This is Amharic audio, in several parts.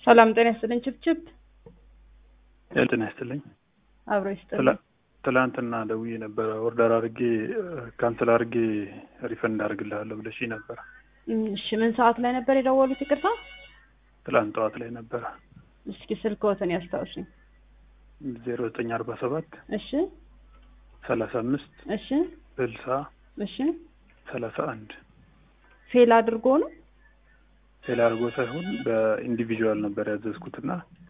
ሰላም ጤና ይስጥልኝ። ችብችብ ጤና ይስጥልኝ። አብሮ ይስጥልኝ። ትላንትና ደውዬ ነበረ ኦርደር አድርጌ ካንስል አድርጌ ሪፈንድ አድርግልሃለሁ ብለሽ ነበረ። እሺ ምን ሰዓት ላይ ነበር የደወሉት? ይቅርታ ትላንት ጠዋት ላይ ነበረ። እስኪ ስልክዎትን ያስታውሱኝ። ዜሮ ዘጠኝ አርባ ሰባት እሺ ሰላሳ አምስት እሺ ስልሳ እሺ ሰላሳ አንድ ፌል አድርጎ ነው ፌል አድርጎ ሳይሆን በኢንዲቪዥዋል ነበር ያዘዝኩትና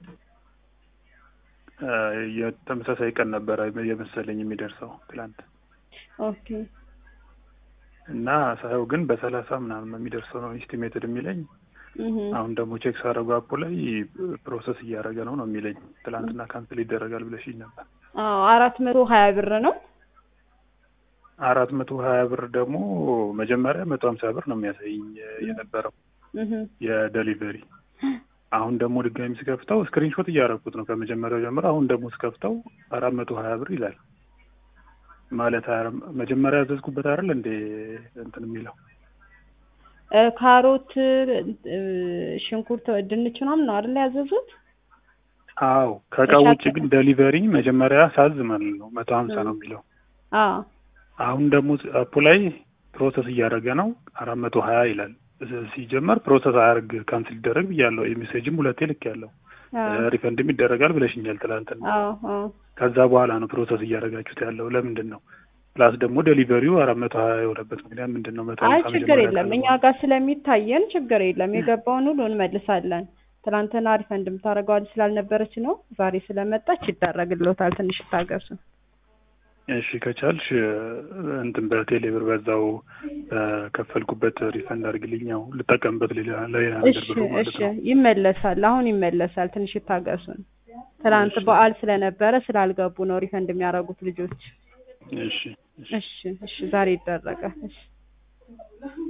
የተመሳሳይ ቀን ነበረ የመሰለኝ የሚደርሰው ትላንት ኦኬ እና ሳየው ግን በሰላሳ ምናምን ነው የሚደርሰው ነው ኢስቲሜትድ የሚለኝ። እህ አሁን ደግሞ ቼክ ሳደርገው አፑ ላይ ፕሮሰስ እያደረገ ነው ነው የሚለኝ። ትላንትና ካንስል ይደረጋል ብለሽኝ ነበር። አዎ አራት መቶ ሀያ ብር ነው። አራት መቶ ሀያ ብር ደግሞ መጀመሪያ መቶ ሀምሳ ብር ነው የሚያሳይኝ የነበረው እህ የደሊቨሪ አሁን ደግሞ ድጋሚ ስከፍተው ስክሪንሾት እያደረኩት ነው ከመጀመሪያው ጀምሮ። አሁን ደግሞ ስከፍተው አራት መቶ ሀያ ብር ይላል። ማለት መጀመሪያ ያዘዝኩበት አይደል እንዴ እንትን የሚለው እ ካሮት እ ሽንኩርት፣ ድንች ምናምን ነው አይደል ያዘዙት? አዎ ከእቃው ውጭ ግን ደሊቨሪ መጀመሪያ ሳዝ ማለት ነው መቶ ሀምሳ ነው የሚለው። አዎ አሁን ደግሞ አፑ ላይ ፕሮሰስ እያደረገ ነው አራት መቶ ሀያ ይላል። ሲጀመር ፕሮሰስ አያርግ ካንስል ይደረግ ብያለሁ። የሜሴጅም ሁለቴ ልክ ያለው ሪፈንድም ይደረጋል ብለሽኛል ትላንትና። አዎ አዎ ከዛ በኋላ ነው ፕሮሰስ እያደረጋችሁት ያለው ለምንድን ነው? ፕላስ ደግሞ ዴሊቨሪው አራት መቶ ሀያ የሆነበት ምክንያት ምንድን ነው? መቶ አይ ሀምሳ ችግር መጀመሪያ የለም ቀን እኛ ጋር ስለሚታየን ችግር የለም። የገባውን ሁሉ እንመልሳለን። ትናንትና ሪፈንድ የምታደርገው ልጅ ስላልነበረች ነው። ዛሬ ስለመጣች ይደረግልዎታል። ትንሽ ይታገሱ። እሺ ከቻልሽ እንትን በቴሌብር በዛው በከፈልኩበት ሪፈንድ አድርግልኝ። ያው ልጠቀምበት ሌላ ለሌላ ነገር እሺ ብሎ ማለት እሺ ነው። ይመለሳል። አሁን ይመለሳል። ትንሽ ይታገሱን። ትናንት እሺ። በዓል ስለነበረ ስላልገቡ ነው ሪፈንድ የሚያደርጉት ልጆች። እሺ እሺ እሺ እሺ ዛሬ ይደረጋል። እሺ